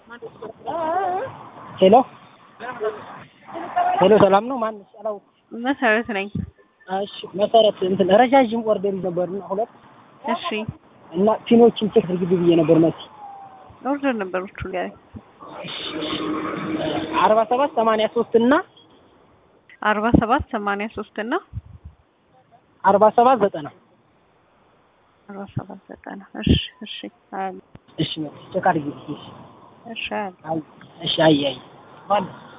ሄሎ ሄሎ፣ ሰላም ነው? ማን ሰላው? መሰረት ነኝ። እሺ መሰረት፣ እንትን ረዣዥም ኦርደር ነበርና ሁለት እሺ እና ፒኖችን ቼክ አድርጊ ብዬ ነበር መሲ ኦርደር ነበሮቹ ላይ አርባ ሰባት ሰማንያ ሶስት እና አርባ ሰባት ሰማንያ ሶስት እና አርባ ሰባት ዘጠና አርባ ሰባት ዘጠና እሺ እሺ አያለሁ እሺ መሲ ቼክ አድርጊ። እሺ እሺ አያለሁ አይ እሺ አይ አይ ባል